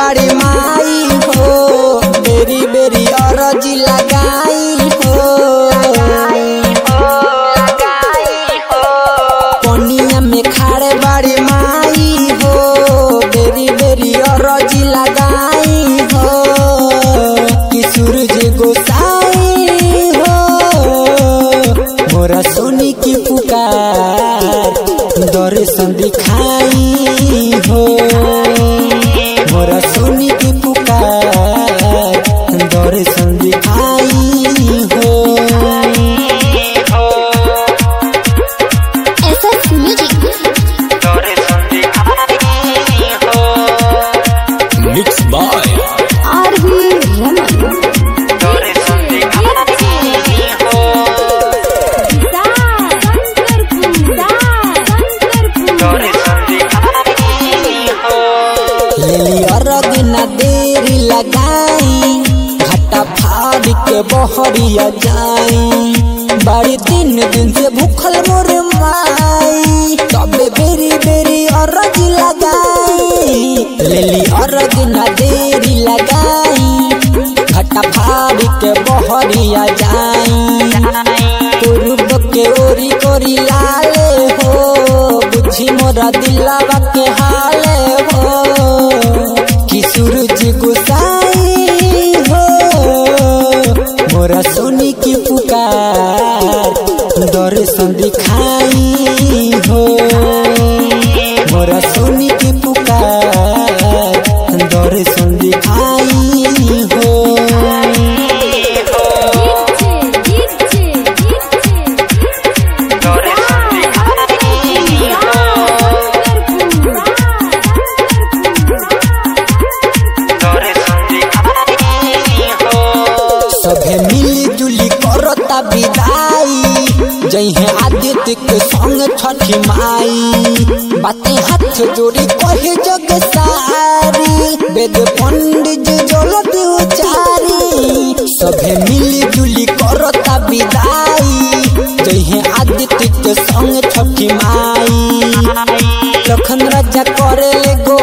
बाड़ी माई हो बेरी बेरी अरजी लगाई हो पनिया में खाड़े बाड़ी माई हो बेरी बेरी अरजी लगाई हो कि सूरज गोसाई हो मोरा सोनी की पुकार दर्शन दिखाई हो मोरा सोनी की पुकार दर्शन दिखाई हो SS Music. Mixed by RV Raman. लेली अरग न देरी लगाई घाटा फाड़ के बहरिया जाई बड़ी तीन दिन से भूखल मोर माई तबे बेरी बेरी अरग लगाई लेली अरग न देरी लगाई घाटा फाड़ के बहरिया जाई पूर्व के ओरी कोरी लाले हो बुझी मोरा दिलावा के हाले हो कि सूरज गुसाई हो मोरा सोनी की पुकार दर्शन दिखाई हो मोरा सोनी की पुकार दर्शन दिखाई हो सभे मिली जुली करता विदाई जइहे आदित्य के संग छठी माई बातें हाथ जोड़ी कहे जग सारी वेद पंडित जलत उचारी सभे मिली जुली करता विदाई जइहे आदित्य के संग छठी माई लखन राजा करे ले गो